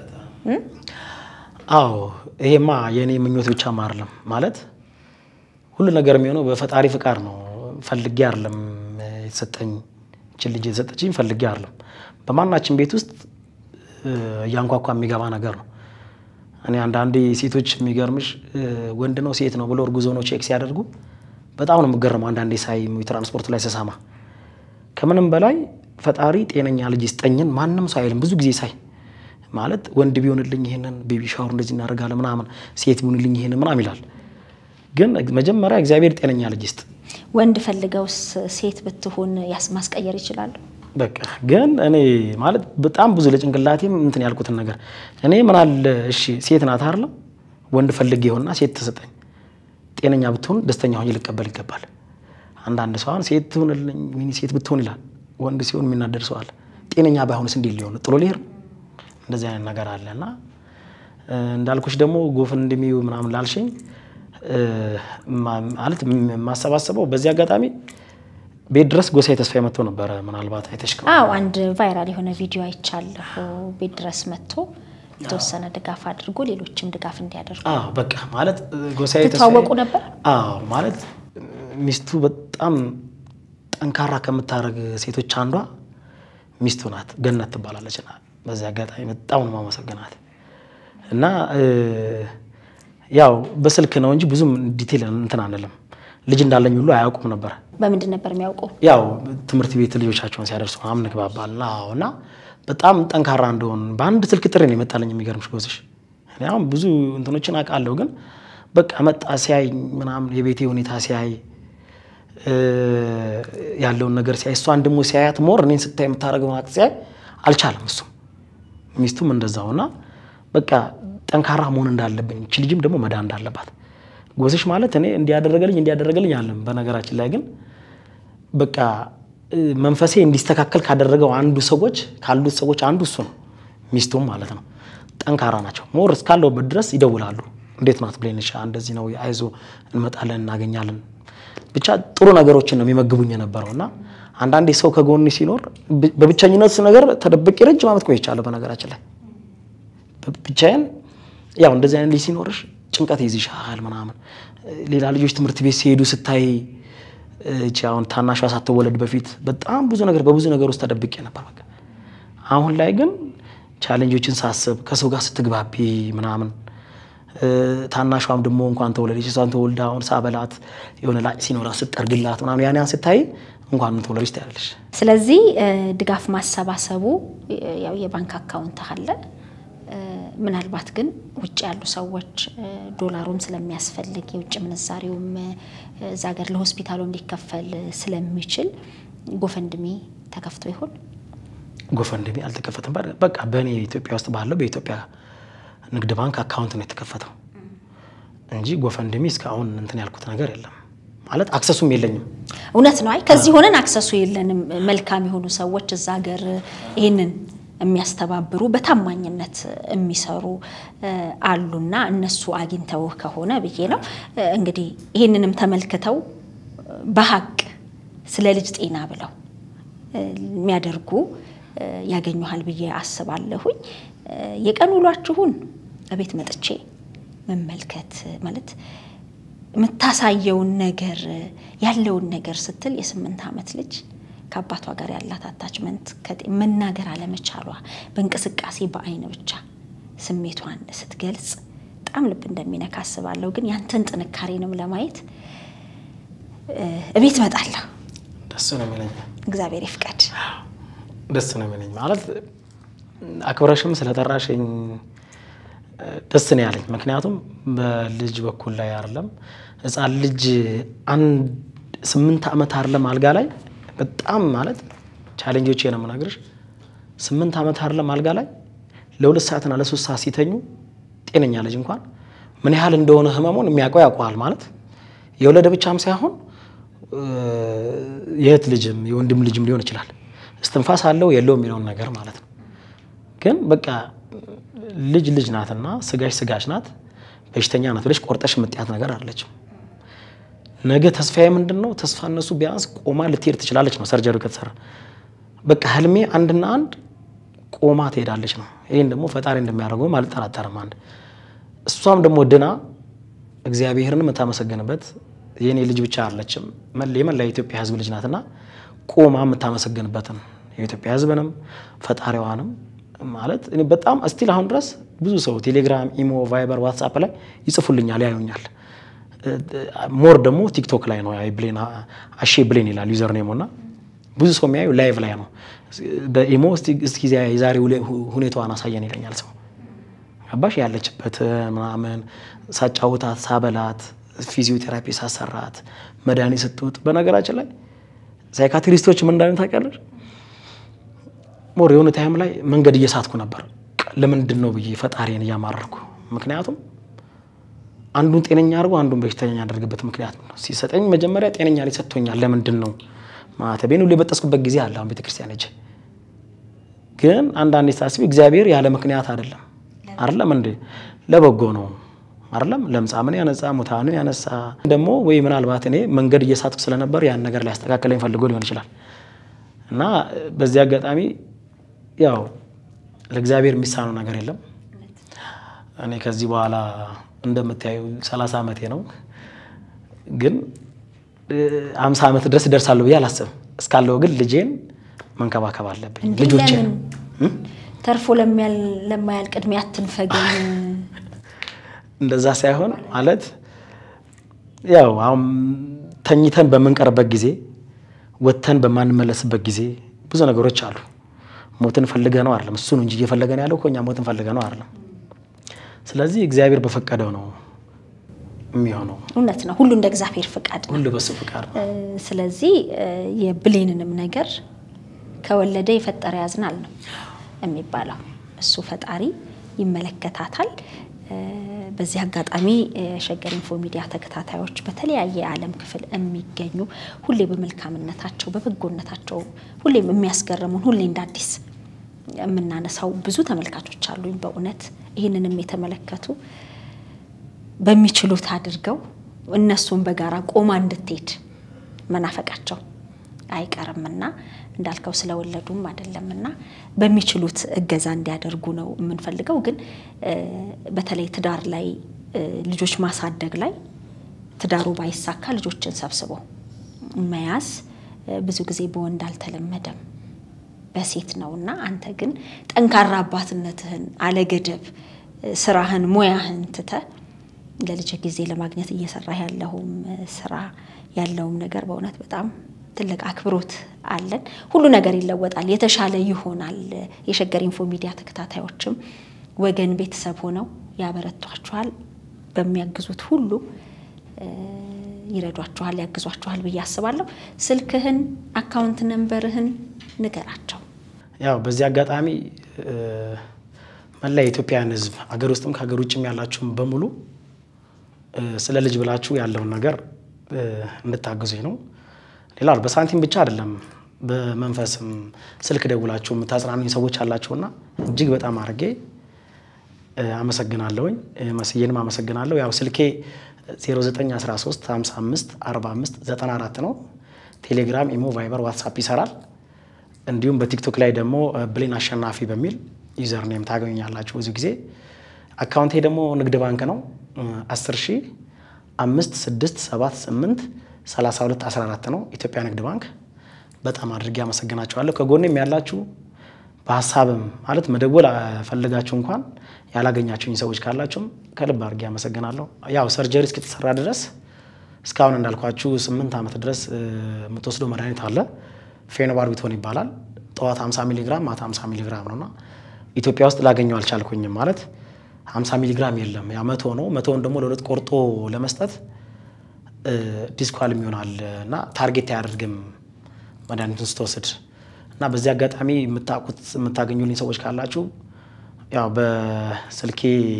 አዎ ይሄማ የእኔ ምኞት ብቻ አይደለም ማለት ሁሉ ነገር የሚሆነው በፈጣሪ ፍቃድ ነው። ፈልጌ አይደለም የተሰጠኝ ይህችን ልጅ የተሰጠችኝ ፈልጌ አይደለም። በማናችን ቤት ውስጥ እያንኳኳ የሚገባ ነገር ነው። እኔ አንዳንዴ ሴቶች የሚገርምሽ ወንድ ነው ሴት ነው ብሎ እርጉዝ ሆነው ቼክ ሲያደርጉ በጣም ነው የምገርመው። አንዳንዴ ሳይ ትራንስፖርት ላይ ስሰማ ከምንም በላይ ፈጣሪ ጤነኛ ልጅ ይስጠኝን ማንም ሰው አይልም። ብዙ ጊዜ ሳይ ማለት ወንድ ቢሆንልኝ ይሄንን ቤቢ ሻወር እንደዚህ እናደርጋለን ምናምን፣ ሴት ቢሆንልኝ ይሄንን ምናምን ይላል። ግን መጀመሪያ እግዚአብሔር ጤነኛ ልጅ ይስጥ። ወንድ ፈልገውስ ሴት ብትሆን ማስቀየር ይችላሉ። በቃ ግን እኔ ማለት በጣም ብዙ ለጭንቅላቴም እንትን ያልኩትን ነገር እኔ ምን አለ እሺ ሴት ናት አይደለም ወንድ ፈልጌ ይሆንና ሴት ተሰጠኝ ጤነኛ ብትሆን ደስተኛ ሆኜ ልቀበል ይገባል። አንዳንድ ሰው አሁን ሴት ትሆንልኝ ወይኔ ሴት ብትሆን ይላል። ወንድ ሲሆን የሚናደድ ሰው አለ። ጤነኛ ባይሆንስ እንዴት ሊሆን ጥሎ ሊሄድ እንደዚህ አይነት ነገር አለ እና እንዳልኩሽ ደግሞ ጎፈንድሚ ምናምን ላልሽኝ ማለት የማሰባሰበው በዚህ አጋጣሚ ቤት ድረስ ጎሳዬ ተስፋዬ መጥቶ ነበረ። ምናልባት አይተሽ ከሆነ አዎ፣ አንድ ቫይራል የሆነ ቪዲዮ አይቻለሁ። ቤት ድረስ መጥቶ የተወሰነ ድጋፍ አድርጎ ሌሎችም ድጋፍ እንዲያደርጉ አዎ፣ በቃ ማለት ጎሳዬ ተስፋዬ ትተዋወቁ ነበር? አዎ፣ ማለት ሚስቱ በጣም ጠንካራ ከምታደርግ ሴቶች አንዷ ሚስቱ ናት። ገነት ትባላለች። እና በዚህ አጋጣሚ በጣም ነው ማመሰግናት እና ያው በስልክ ነው እንጂ ብዙም ዲቴል እንትን አንልም። ልጅ እንዳለኝ ሁሉ አያውቁም ነበር። በምንድን ነበር የሚያውቁ? ያው ትምህርት ቤት ልጆቻቸውን ሲያደርሱ ምናምን እንግባባል እና በጣም ጠንካራ እንደሆን በአንድ ስልክ ጥሪ ነው የመጣለኝ። የሚገርምሽ ጎዝሽ እኔ አሁን ብዙ እንትኖችን አውቃለሁ፣ ግን በቃ መጣ ሲያይ ምናምን የቤቴ ሁኔታ ሲያይ ያለውን ነገር ሲያይ እሷን ደግሞ ሲያያት ሞር እኔን ስታይ የምታደርገውን አክት ሲያይ አልቻለም። እሱም ሚስቱም እንደዛው እና በቃ ጠንካራ መሆን እንዳለብኝ እቺ ልጅም ደግሞ መዳን እንዳለባት ጎስሽ ማለት እኔ እንዲያደረገልኝ እንዲያደረገልኝ አለም። በነገራችን ላይ ግን በቃ መንፈሴ እንዲስተካከል ካደረገው አንዱ ሰዎች ካሉት ሰዎች አንዱ እሱ ነው። ሚስቱም ማለት ነው። ጠንካራ ናቸው። ሞር እስካለሁበት ድረስ ይደውላሉ። እንዴት ናት ብሌንሻ? እንደዚህ ነው፣ አይዞ እንመጣለን፣ እናገኛለን። ብቻ ጥሩ ነገሮችን ነው የሚመግቡኝ የነበረው እና አንዳንዴ ሰው ከጎን ሲኖር በብቸኝነት ነገር ተደብቄ ረጅም ዓመት ቆይቻለሁ። በነገራችን ላይ ብቻዬን ያው እንደዚህ አይነት ልጅ ሲኖርሽ ጭንቀት ይዝሻል ምናምን። ሌላ ልጆች ትምህርት ቤት ሲሄዱ ስታይ እቺ አሁን ታናሿ ሳትወለድ በፊት በጣም ብዙ ነገር በብዙ ነገር ውስጥ ተደብቄ ነበር። በቃ አሁን ላይ ግን ቻሌንጆችን ሳስብ ከሰው ጋር ስትግባቢ ምናምን ታናሿም ደግሞ እንኳን ተወለደች እሷን ተወልዳ አሁን ሳበላት የሆነ ላጭ ሲኖራ ስጠርግላት ምናምን ያን ያን ስታይ እንኳን ተወለደች ታያለሽ። ስለዚህ ድጋፍ ማሰባሰቡ ያው የባንክ አካውንት አለ። ምናልባት ግን ውጭ ያሉ ሰዎች ዶላሩም ስለሚያስፈልግ የውጭ ምንዛሬውም እዛ ሀገር ለሆስፒታሉም ሊከፈል ስለሚችል ጎፈንድሚ ተከፍቶ ይሆን? ጎፈንድሚ አልተከፈተም። በቃ በእኔ ኢትዮጵያ ውስጥ ባለው በኢትዮጵያ ንግድ ባንክ አካውንት ነው የተከፈተው እንጂ ጎፈንድሚ እስካሁን እንትን ያልኩት ነገር የለም። ማለት አክሰሱም የለኝም። እውነት ነው። አይ ከዚህ ሆነን አክሰሱ የለንም። መልካም የሆኑ ሰዎች እዛ ሀገር ይህንን የሚያስተባብሩ በታማኝነት የሚሰሩ አሉና እነሱ አግኝተው ከሆነ ብዬ ነው እንግዲህ ይህንንም ተመልክተው በሀቅ ስለ ልጅ ጤና ብለው የሚያደርጉ ያገኙሃል ብዬ አስባለሁኝ። የቀን ውሏችሁን እቤት መጥቼ መመልከት ማለት የምታሳየውን ነገር ያለውን ነገር ስትል የስምንት ዓመት ልጅ ከአባቷ ጋር ያላት አታችመንት መናገር አለመቻሏ በእንቅስቃሴ በአይን ብቻ ስሜቷን ስትገልጽ በጣም ልብ እንደሚነካ አስባለሁ። ግን ያንተን ጥንካሬንም ለማየት እቤት እመጣለሁ። ደስ ነው የሚለኝ። እግዚአብሔር ይፍቀድ። ደስ ነው የሚለኝ ማለት አክብረሽም ስለጠራሽኝ ደስ ነው ያለኝ። ምክንያቱም በልጅ በኩል ላይ አይደለም ሕፃን ልጅ አንድ ስምንት ዓመት አይደለም አልጋ ላይ በጣም ማለት ቻሌንጆች ነው የምነግርሽ። ስምንት ዓመት አይደለም አልጋ ላይ ለሁለት ሰዓትና ለሶስት ሰዓት ሲተኙ ጤነኛ ልጅ እንኳን ምን ያህል እንደሆነ ህመሙን የሚያውቀው ያውቀዋል። ማለት የወለደ ብቻም ሳይሆን የእህት ልጅም የወንድም ልጅም ሊሆን ይችላል። እስትንፋስ አለው የለው የሚለውን ነገር ማለት ነው። ግን በቃ ልጅ ልጅ ናትና ስጋሽ ስጋሽ ናት፣ በሽተኛ ናት ብለሽ ቆርጠሽ የምጥያት ነገር አለችም። ነገ ተስፋዬ ምንድን ነው? ተስፋ እነሱ ቢያንስ ቆማ ልትሄድ ትችላለች ነው ሰርጀሪ ከተሰራ። በቃ ህልሜ አንድና አንድ ቆማ ትሄዳለች ነው። ይህን ደግሞ ፈጣሪ እንደሚያደርገውም አልጠራጠርም። አንድ እሷም ደግሞ ድና እግዚአብሔርን የምታመሰግንበት የእኔ ልጅ ብቻ አለችም የመላ የኢትዮጵያ ህዝብ ልጅ ናትና ቆማ የምታመሰግንበትን የኢትዮጵያ ህዝብንም ፈጣሪዋንም ማለት እኔ በጣም እስቲል አሁን ድረስ ብዙ ሰው ቴሌግራም፣ ኢሞ፣ ቫይበር፣ ዋትሳፕ ላይ ይጽፉልኛል፣ ያዩኛል። ሞር ደግሞ ቲክቶክ ላይ ነው ብሌን አሼ ብሌን ይላል ዩዘር ኔሞ እና ብዙ ሰው የሚያዩ ላይቭ ላይ ነው። በኢሞ እስኪ የዛሬ ሁኔታዋን አሳየን ይለኛል ሰው ገባሽ ያለችበት ምናምን ሳጫውታት፣ ሳበላት፣ ፊዚዮቴራፒ ሳሰራት፣ መድኃኒት ስትውጥ። በነገራችን ላይ ሳይካትሪስቶች ምን እንዳሉ ታውቂያለሽ? ሞር የሆነ ታይም ላይ መንገድ እየሳትኩ ነበር። ለምንድን ነው ብዬ ፈጣሪን እያማረርኩ ምክንያቱም አንዱን ጤነኛ አድርጎ አንዱን በሽተኛ ያደርግበት ምክንያት ነው። ሲሰጠኝ መጀመሪያ ጤነኛ ላይ ሰጥቶኛል። ለምንድን ነው ማተቤን ሁሉ የበጠስኩበት ጊዜ አለ። አሁን ቤተክርስቲያን ሄጄ ግን አንዳንዴ ሳስቢ እግዚአብሔር ያለ ምክንያት አይደለም አይደለም እንዴ ለበጎ ነው አይደለም። ለምጻምን ያነጻ ሙታንን ያነሳ ደግሞ ወይ ምናልባት እኔ መንገድ እየሳትኩ ስለነበር ያን ነገር ሊያስተካክለኝ ፈልጎ ሊሆን ይችላል። እና በዚህ አጋጣሚ ያው ለእግዚአብሔር የሚሳነው ነገር የለም። እኔ ከዚህ በኋላ እንደምታዩ ሰላሳ ዓመቴ ነው። ግን አምሳ ዓመት ድረስ እደርሳለሁ ብዬ አላስብም። እስካለው ግን ልጄን መንከባከብ አለብኝ። ልጆቼን ተርፎ ለማያልቅ ዕድሜ አትንፈገኝ። እንደዛ ሳይሆን ማለት ያው አሁን ተኝተን በምንቀርበት ጊዜ ወጥተን በማንመለስበት ጊዜ ብዙ ነገሮች አሉ። ሞትን ፈልገ ነው አይደለም፣ እሱ ነው እንጂ እየፈለገን ያለው እኮ እኛ ሞትን ፈልገ ነው አይደለም። ስለዚህ እግዚአብሔር በፈቀደው ነው የሚሆነው። እውነት ነው። ሁሉ እንደ እግዚአብሔር ፍቃድ ነው። ሁሉ በሱ ፍቃድ ነው። ስለዚህ የብሌንንም ነገር ከወለደ የፈጠረ ያዝናል ነው። የሚባለው እሱ ፈጣሪ ይመለከታታል። በዚህ አጋጣሚ የሸገር ኢንፎ ሚዲያ ተከታታዮች በተለያየ የዓለም ክፍል የሚገኙ ሁሌ በመልካምነታቸው በበጎነታቸው ሁሌም የሚያስገርሙን ሁሌ እንደ አዲስ የምናነሳው ብዙ ተመልካቾች አሉኝ። በእውነት ይህንንም የተመለከቱ በሚችሉት አድርገው እነሱን በጋራ ቆማ እንድትሄድ መናፈቃቸው አይቀርምና እንዳልከው ስለወለዱም አይደለምና በሚችሉት እገዛ እንዲያደርጉ ነው የምንፈልገው። ግን በተለይ ትዳር ላይ ልጆች ማሳደግ ላይ ትዳሩ ባይሳካ ልጆችን ሰብስቦ መያዝ ብዙ ጊዜ በወንድ አልተለመደም፣ በሴት ነው እና አንተ ግን ጠንካራ አባትነትህን አለገደብ ስራህን ሙያህን ትተህ ለልጅ ጊዜ ለማግኘት እየሰራህ ያለውም ስራ ያለውም ነገር በእውነት በጣም ትልቅ አክብሮት አለን። ሁሉ ነገር ይለወጣል፣ የተሻለ ይሆናል። የሸገር ኢንፎ ሚዲያ ተከታታዮችም ወገን ቤተሰብ ሆነው ያበረቷችኋል። በሚያግዙት ሁሉ ይረዷችኋል፣ ያግዟችኋል ብዬ አስባለሁ። ስልክህን፣ አካውንት ነንበርህን ንገራቸው። ያው በዚህ አጋጣሚ መላ የኢትዮጵያን ሕዝብ አገር ውስጥም ከሀገር ውጭም ያላችሁም በሙሉ ስለ ልጅ ብላችሁ ያለውን ነገር እንድታግዙኝ ነው። ሌላው በሳንቲም ብቻ አይደለም፣ በመንፈስም ስልክ ደውላችሁ የምታጽናኑኝ ሰዎች አላችሁና እጅግ በጣም አድርጌ አመሰግናለሁኝ። መስዬንም አመሰግናለሁ። ያው ስልኬ 0913 55 45 94 ነው። ቴሌግራም፣ ኢሞ፣ ቫይበር፣ ዋትሳፕ ይሰራል። እንዲሁም በቲክቶክ ላይ ደግሞ ብሌን አሸናፊ በሚል ዩዘር ኔም ታገኙኛላችሁ ብዙ ጊዜ። አካውንቴ ደግሞ ንግድ ባንክ ነው 10 ሺህ 5 6 7 8 32 14 ነው ኢትዮጵያ ንግድ ባንክ። በጣም አድርጌ አመሰግናችኋለሁ። ከጎኔም ያላችሁ በሀሳብም ማለት መደወል ፈልጋችሁ እንኳን ያላገኛችሁኝ ሰዎች ካላችሁም ከልብ አድርጌ አመሰግናለሁ። ያው ሰርጀሪ እስክትሰራ ድረስ እስካሁን እንዳልኳችሁ ስምንት ዓመት ድረስ የምትወስደው መድኃኒት አለ። ፌኖባርቢቶን ይባላል። ጠዋት 50 ሚሊግራም ማታ 50 ሚሊግራም ነውና ኢትዮጵያ ውስጥ ላገኘው አልቻልኩኝም። ማለት 50 ሚሊግራም የለም፣ ያ መቶ ነው። መቶውን ደግሞ ለሁለት ቆርጦ ለመስጠት ዲስኳልም ይሆናል እና ታርጌት አያደርግም መድኃኒቱን ስትወስድ እና በዚህ አጋጣሚ የምታውቁት የምታገኙልኝ ሰዎች ካላችሁ ያው በስልኬ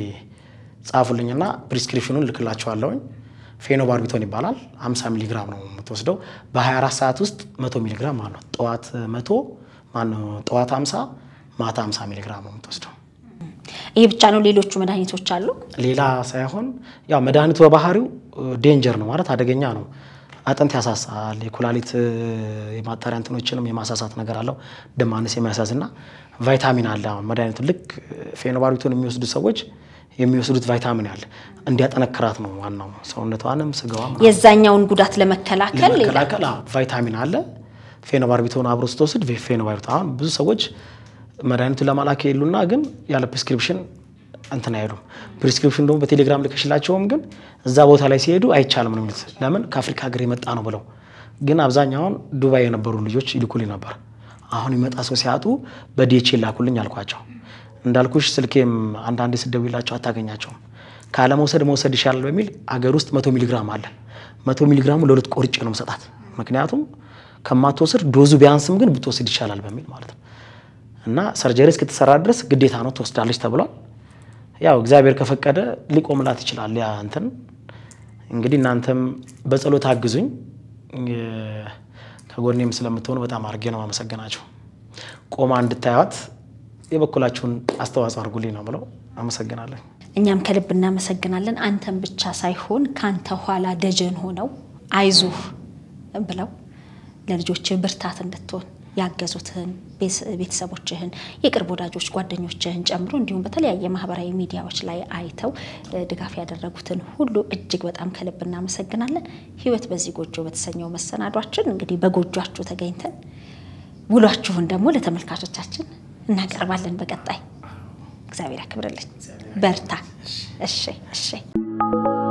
ጻፉልኝና ፕሪስክሪፕሽኑን ልክላችኋለሁኝ። ፌኖባርቢቶን ይባላል። 50 ሚሊግራም ነው የምትወስደው በ24 ሰዓት ውስጥ 100 ሚሊግራም ማለት ነው። ጠዋት 100 ማነው ጠዋት 50 ማታ 50 ሚሊግራም ነው የምትወስደው። ይህ ብቻ ነው? ሌሎቹ መድኃኒቶች አሉ? ሌላ ሳይሆን ያው መድኃኒቱ በባህሪው ዴንጀር ነው ማለት አደገኛ ነው። አጥንት ያሳሳል። የኩላሊት የማጣሪያ እንትኖችንም የማሳሳት ነገር አለው። ደም ማነስ የሚያሳዝ እና ቫይታሚን አለ። አሁን መድኃኒቱ ልክ ፌኖባርቢቶን የሚወስዱ ሰዎች የሚወስዱት ቫይታሚን አለ እንዲያጠነክራት ነው ዋናው። ሰውነቷንም ስጋዋ የዛኛውን ጉዳት ለመከላከል ሌላ ለመከላከል አዎ፣ ቫይታሚን አለ። ፌኖባርቢቶን አብሮ ስትወስድ ፌኖባርቢቶ አሁን ብዙ ሰዎች መድኃኒቱን ለማላክ የሉና ግን ያለ ፕሪስክሪፕሽን እንትን አይሉም። ፕሪስክሪፕሽን ደግሞ በቴሌግራም ልከሽላቸውም ግን እዛ ቦታ ላይ ሲሄዱ አይቻልም ነው የሚሉት። ለምን ከአፍሪካ ሀገር የመጣ ነው ብለው። ግን አብዛኛውን ዱባይ የነበሩ ልጆች ይልኩልኝ ነበር። አሁን ይመጣ ሰው ሲያጡ በዲኤች ላኩልኝ አልኳቸው። እንዳልኩሽ ስልኬም አንዳንዴ ስደውላቸው አታገኛቸውም። ካለመውሰድ መውሰድ ይሻላል በሚል አገር ውስጥ መቶ ሚሊግራም አለ። መቶ ሚሊግራሙ ለሁለት ቆርጬ ነው መሰጣት። ምክንያቱም ከማትወስድ ዶዙ ቢያንስም ግን ብትወስድ ይሻላል በሚል ማለት ነው። እና ሰርጀሪ እስክትሰራ ድረስ ግዴታ ነው ትወስዳለች ተብሏል። ያው እግዚአብሔር ከፈቀደ ሊቆምላት ይችላል። ያ እንትን እንግዲህ እናንተም በጸሎት አግዙኝ። ከጎኔም ስለምትሆኑ በጣም አድርጌ ነው አመሰግናችሁ። ቆማ እንድታዩት የበኩላችሁን አስተዋጽኦ አድርጉልኝ ነው ብለው አመሰግናለሁ። እኛም ከልብ እናመሰግናለን። አንተም ብቻ ሳይሆን ከአንተ ኋላ ደጀን ሆነው አይዞህ ብለው ለልጆችህ ብርታት እንድትሆን ያገዙትህን ቤተሰቦችህን፣ የቅርብ ወዳጆች፣ ጓደኞችህን ጨምሮ እንዲሁም በተለያየ ማህበራዊ ሚዲያዎች ላይ አይተው ድጋፍ ያደረጉትን ሁሉ እጅግ በጣም ከልብ እናመሰግናለን። ህይወት በዚህ ጎጆ በተሰኘው መሰናዷችን እንግዲህ በጎጇችሁ ተገኝተን ውሏችሁን ደግሞ ለተመልካቾቻችን እናቀርባለን። በቀጣይ እግዚአብሔር ያክብርልኝ። በርታ። እሺ፣ እሺ።